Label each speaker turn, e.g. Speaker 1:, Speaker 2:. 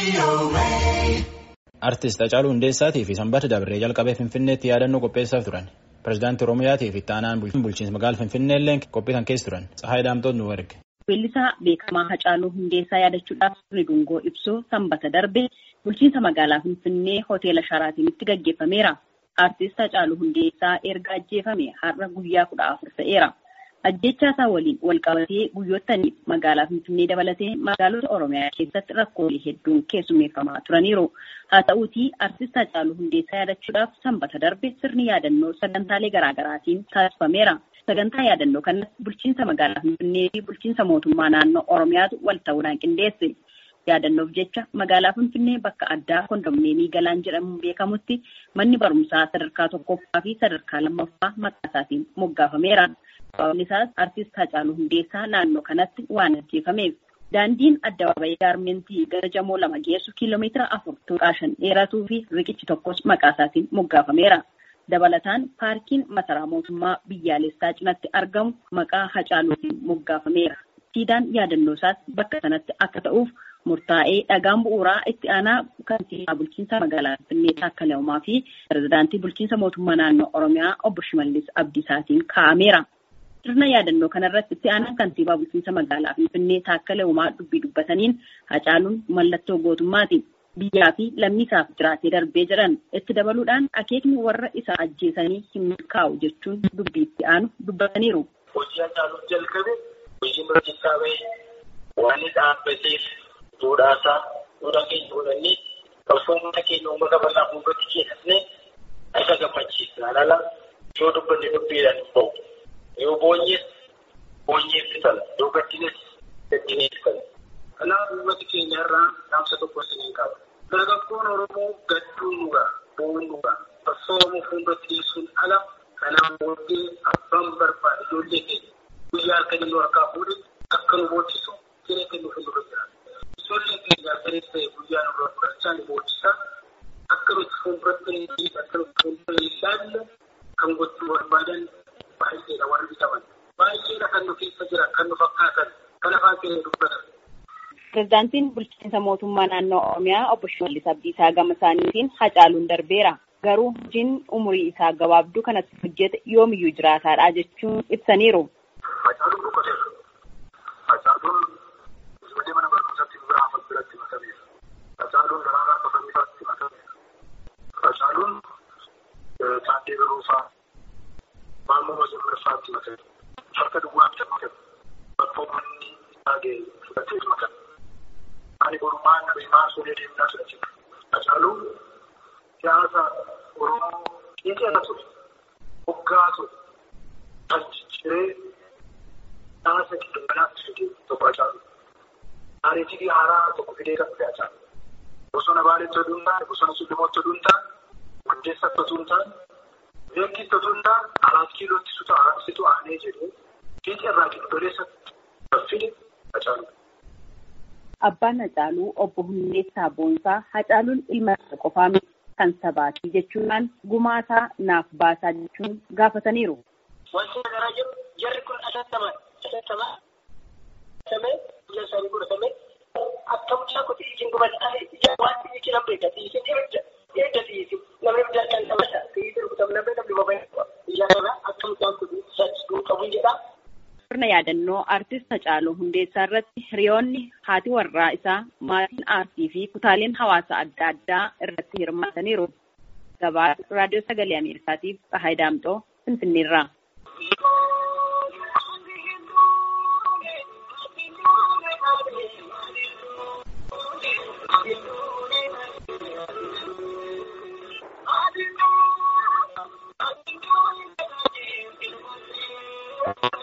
Speaker 1: Artist Hacaaluu Hundeessaatii fi Sanbata Dabree jalqabee Finfinneetti yaadannoo qopheessaaf turan. Pireezidaantii Oromiyaatii fi itti aanaan bulchiinsa magaalaa Finfinnee illee qophii kan keessa turan. Tsahaay Daamtoot nu erge.
Speaker 2: Weellisaa beekamaa Hacaaluu Hundeessaa yaadachuudhaaf sirni dungoo ibsuu sanbata darbe bulchiinsa magaalaa Finfinnee hoteela Sharaatinitti gaggeeffameera. Artist Hacaaluu Hundeessaa erga ajjeefame har'a guyyaa kudha afur ta'eera. Ajjechaa isaa waliin wal qabatee guyyootaniif magaalaa Finfinnee dabalatee magaalota Oromiyaa keessatti rakkoolee hedduun keessummeeffamaa turaniiru. Haa ta'uutii artist Hacaaluu Hundeessaa yaadachuudhaaf sanbata darbe sirni yaadannoo sagantaalee garaagaraatiin taasifameera. Sagantaa yaadannoo kanas bulchiinsa magaalaa Finfinnee fi bulchiinsa mootummaa naannoo Oromiyaatu wal ta'uudhaan qindeesse. Yaadannoof jecha magaalaa Finfinnee bakka addaa kondomneemii galaan jedhamuun beekamutti manni barumsaa sadarkaa tokkoffaa fi sadarkaa lammaffaa maqaa isaatiin moggaafameera. Sababni isaas artist Hacaaluu Hundeessaa naannoo kanatti waan ajjeefameef. Daandiin addabaabayii gaarmentii gara jamoo lama geessu kiiloomeetira afur tuqaa shan dheeratuu fi riqichi tokkos maqaa isaatiin moggaafameera. Dabalataan paarkiin masaraa mootummaa biyyaalessaa cinatti argamu maqaa Hacaaluutiin moggaafameera. Siidaan yaadannoo isaas bakka sanatti akka ta'uuf murtaa'ee dhagaan bu'uuraa itti aanaa kantiibaa bulchiinsa magaalaa Finfinnee Taakkalaa Uumaa fi pirezidaantii bulchiinsa mootummaa naannoo Oromiyaa obbo Shimallis Abdiisaatiin kaa'ameera. Sirna yaadannoo kanarratti itti aanaan kantiibaa bulchiinsa magaalaa Finfinnee Taakkalaa Uumaa dubbii dubbataniin Hacaaluun mallattoo gootummaati. Biyyaa fi lammii isaaf jiraatee darbee jiran itti dabaluudhaan akeekni warra isa ajjeesanii hin milkaa'u jechuun dubbii itti aanu dubbataniiru.
Speaker 3: Hojii Hacaaluun jalqabe hojii murteessaa bahee waan dhaabbateef duudhaasaa duudhaa keenya godhannee qabsoomota keenya uummata bal'aa fuuldratti keessatnee isa gammachiisa. Alala yoo dubbanne dubbiidhaan hin ba'u. Yoo boonyees boonyeef fitala. Yoo gaddines gaddinee fitala. Kanaaf uummati keenya irraa dhaamsa tokko isiniin qaba. Dargaggoon Oromoo gadduun dhugaa, bo'uun dhugaa. Qabsoomuu fuuldratti dhiyeessuun ala kanaan booddee abbaan barbaade ijoollee keenya guyyaa halkan inni harkaa fuudhe akka nu booddisu siree kennuuf hin dura jira. Ijoolleen keenya halkanis ta'e guyyaa nurraa fudhachaa ni booddisa. Akka nuti fuulduratti hin akka nuti fuuldura hin ilaalle kan gochuu barbaadan baay'eedha warri bitaman. Baay'eedha kan nu keessa jiran kan nu fakkaatan kan afaan keenya dubbatan.
Speaker 2: Pireezidaantiin bulchiinsa mootummaa naannoo Oromiyaa obbo Shimallis Abdiisaa gama isaaniitiin Hacaaluun darbeera. Garuu hojiin umurii isaa gabaabduu kanatti hojjete yoomiyyuu jiraataadha jechuun ibsaniiru.
Speaker 3: Hacaaluun boqoteera. Hacaaluun ijoollee mana barumsaatti biraafan biratti makameera. Hacaaluun daraaraa qotamiifaatti makameera. Hacaaluun taatee baruufaa maammoo mazammarfaatti makameera. Harka duwwaatti makameera. Bakka uummanni taagee fudhatee makameera. Ani borumaan nabiimaa suuree deemnaa ture jira. Hacaaluun siyaasa Oromoo qeeqeera ture. Hoggaa ture. Kan cicciree siyaasa giddugalaatti fidee tokko Hacaalu. Taariikii haaraa tokko fidee kan dhufe Hacaalu. Bosona Baaleetti oduu hin taane, bosona Sullumooti oduu hin taane, Hundeessatti oduu hin taane, Beekitti oduu hin taane, Araat Kiilootti situ aanee jedhee fiixee irraa giddugaleessatti kan fide Hacaalu.
Speaker 2: Abbaan Hacaaluu obbo Hundeessaa Boonsaa Hacaaluun ilma isaa qofaa miti kan sabaati jechuudhaan gumaasaa naaf baasaa jechuun gaafataniiru.
Speaker 3: Wanti nagaraa jiru jarri kun ashattamaa ashattamaa samee biyya isaanii godhatamee akka mucaa kuti isin gubataa ija waan iji nan beekta isin eegda eegda isin namni biyya kan taphata isin rukutam namni namni babayyaa biyya kana akka mucaan kuti sadii qabu jedha.
Speaker 2: Sirna yaadannoo artist Hacaaluu Hundeessaa irratti hiriyoonni haati warraa isaa maatiin aartii fi kutaaleen hawaasa adda addaa irratti hirmaataniiru. Gabaa raadiyoo sagalee Ameerikaatiif Tsahaay Daamxoo Finfinneerraa.
Speaker 3: Thank you.